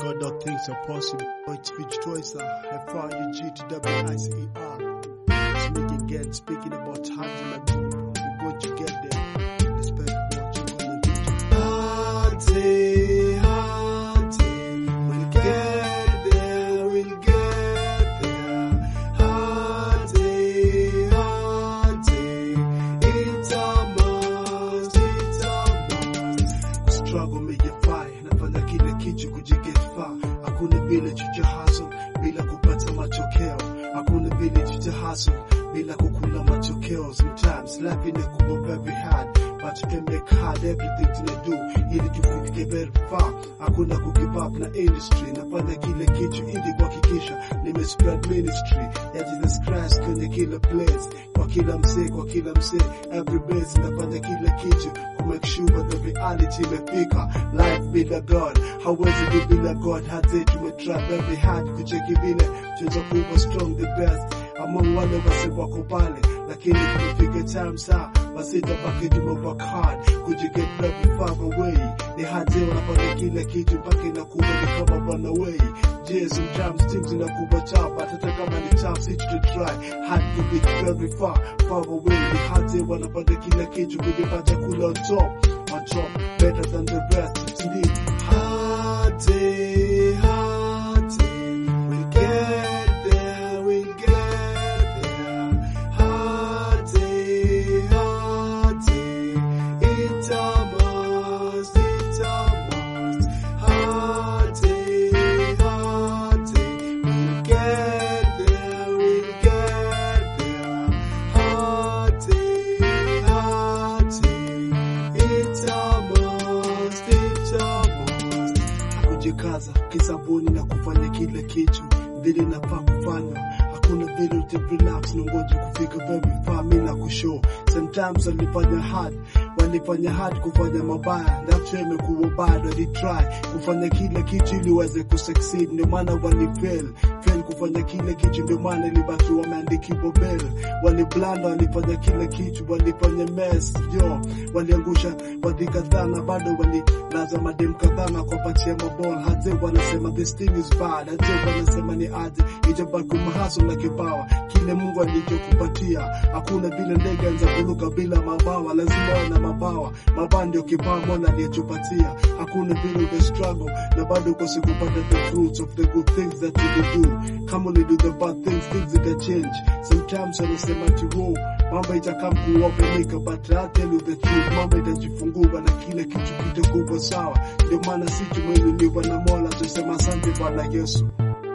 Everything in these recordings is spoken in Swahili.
God, all things are possible. Oh, it's Fitch Toys, F-R-U-G-T-W-I-C-E-R. It's me again, speaking about hands and like We're going to get there. Despite what you're gonna do. Hante, hante, we'll get there, we'll get there. Hante, hante, it's a must, it's a must. Struggle make you fight, nafanya kile kitu kujiget far. Hakuna vile chucha hustle bila kupata matokeo. Hakuna vile chucha hustle bila kukula matokeo. Sometimes life inakuwa very hard, but you can make hard everything tunadu ili tufike very far. Hakuna kugive up na industry, nafanya kile kitu ili kuhakikisha nime spread ministry ya Jesus Christ kwenye kila place, kwa kila msee, kwa kila msee, every base nafanya kila kitu ku make sure the reality imefika. Life bila God hawezi be bila God, hata tumetry very hard kucheki vile tunaweza kuwa strong the best among wale wase wako pale, lakini kumefika time saa basi tabaki tume work hard kujiget very far away. Ni hadi unafanya kila kitu mpaka inakuwa ni kama runaway. Je, sometimes things inakuwa tough, but hata kama ni tough, si to try hard to get very far far away. Ni hadi wanafanya kila kitu kujipata kula on top on top better than the rest. It's indeed hard, hard. We'll get there, we'll get there. Hard, hard. It's a must, it's a must. Hard, hard. We'll get there, we'll get there. Hard, hard. It's a must, it's a must. Kujikaza kisabuni na kufanya kila kitu vile nafaa kufanya. Hakuna vile uta relax na ngoja kufika very far. Mimi na kushow sometimes walifanya hard, walifanya hard kufanya mabaya, that's why imekuwa bad. Walitry kufanya kila kitu ili waweze kusucceed, ndio maana walifail fail kufanya kila kitu, ndio maana ilibaki wameandikiwa bell. Waliblanda, walifanya kila kitu, walifanya mess yo, waliangusha wadhi kadhaa na bado walilaza madem kadhaa na kuwapatia maball. Hata wanasema this thing is bad, hata wanasema ni aje, itabaki mahaso na kipawa kile Mungu alichokupatia. Hakuna vile ndege anza kuruka bila mabawa, lazima wawe na mabawa. Mabawa ndio kipawa Mola aliyetupatia. Hakuna vile uta struggle na bado ukose kupata the fruits of the good things that you do. Kama uli do the bad things, things zita change. Sometimes wanasema ati wow, mambo itakaa kuopenika, but I tell you the truth, mambo itajifungua na kile kitu kitakuwa sawa. Ndio maana si tumeinuliwa na Mola, tusema asante Bwana Yesu.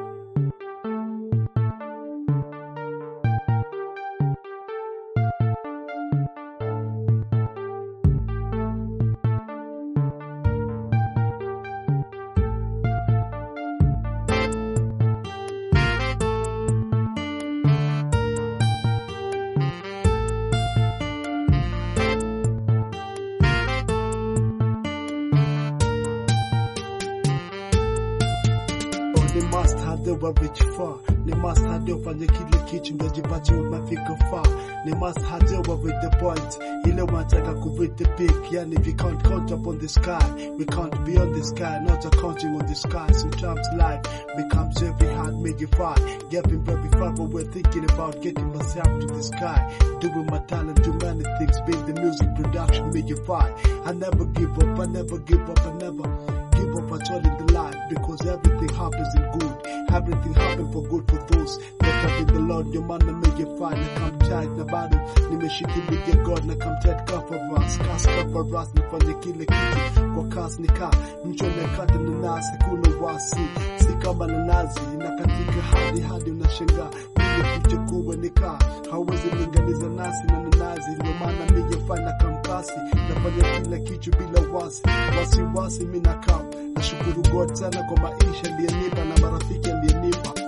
Oh, ni must hadi reach far ni must hadi ufanye kile kitu ndio jipate umefika far ni must hadi reach the point ile unataka ku reach the peak yani we can't count up on the sky we can't be on the sky not a counting on the sky sometimes life becomes very hard make it far getting very far but we're thinking about getting myself to the sky doing my talent do many things being the music production make it far I never give up I never give up I never give up at all in the life because everything happens in good. Everything happens for good for those that have in the Lord. Your man na make it fine. Na come tight na bado nimeshikilia God na come tight cover us. Cast cover us nifanye kile kitu kwa kasi nika mcho nakata na nasi kuna wasi si kama nanasi inakatika hadi hadi unashangaa vile kuchukua nika hawezi linganiza nasi na nanasi ndio maana mijefanya kampasi nafanya kila kitu bila wasi wasiwasi mi nakaa nashukuru God sana kwa maisha aliyenipa na marafiki aliyenipa